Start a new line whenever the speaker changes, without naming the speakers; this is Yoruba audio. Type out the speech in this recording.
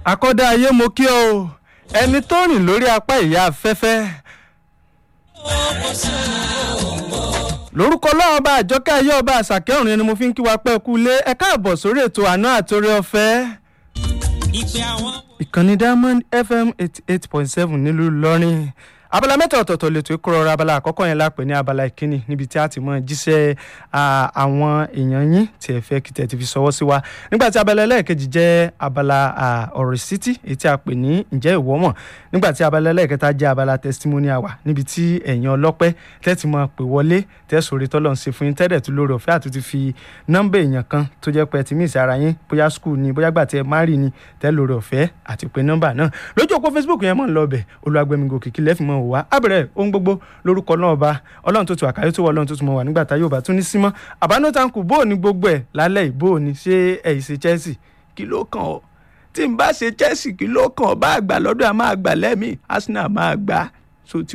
àkọ́dá ayé mo kí ọ o ẹni tó rìn lórí apá ìyá afẹ́fẹ́. lórúkọ ọlọ́run ọba àjọkẹ́ ayé ọba àṣàkẹ́ ọ̀run ni mo fi ń kí wa pẹ́ kú lé ẹ káàbọ̀ sórí ètò àná àtòrí ọ̀fẹ́.
ìpè àwọn.
ìkànnì diamond fm eighty eight point seven nílùú ìlọrin abala mẹ́ta ọ̀tọ̀ọ̀tọ̀ lè tó kúrọ̀rọ̀ abala àkọ́kọ́ yẹn lápè ní abala ìkíni níbi tí a ti mọ jíṣẹ́ àwọn èèyàn yín tí ẹ fẹ́ kí tẹ̀ ti fi ṣọwọ́ sí wa nígbà tí abala ẹlẹ́ẹ̀kejì jẹ́ abala ọ̀rọ̀ ìsítí èyí tí a pè ní ǹjẹ́ ìwọ mọ̀ nígbà tí abala ẹlẹ́ẹ̀kẹta jẹ́ abala testimony hour níbi tí ẹ̀yin ọlọ́pẹ́ tẹ́ ti mọ pè wọlé tẹ́ sòrí tọ́lọ̀ ń ṣe fún yín tẹ́lẹ̀ tó lórí ọ̀fẹ́ àti ti fi nọ́mbà èèyàn kan tó jẹ́ pé ẹ ti mí ìsara yín bóyá school ni bóyá gbà tí ẹ má rí ni tẹ́ lórí ọ̀fẹ́ àti pé nọ́mbà náà lójú òpó facebook yẹn mọ̀ ń lọ bẹ̀ olùwàgbẹ̀mígò kìkì lẹ́fìmọ̀ wá abẹ̀rẹ̀ ohun gbogbo lórúkọ náà ọba ọlọ́run tó tu àkàyọ́ tó wọ ọlọ́run tó tún mọ̀ wà nígbà tá yóò bá tún ní símọ́ àbánútankù bó o ní gbogbo ẹ̀ lálẹ́ ìbò ní ṣé ẹ̀yìn ṣe chelsea kí ló kàn ọ́ tí n bá ṣe chelsea kí ló kàn ọ́ bá àgbà lọ́dọ̀ àmọ́ àgbà lẹ́mìí arsenal máa gbà so ti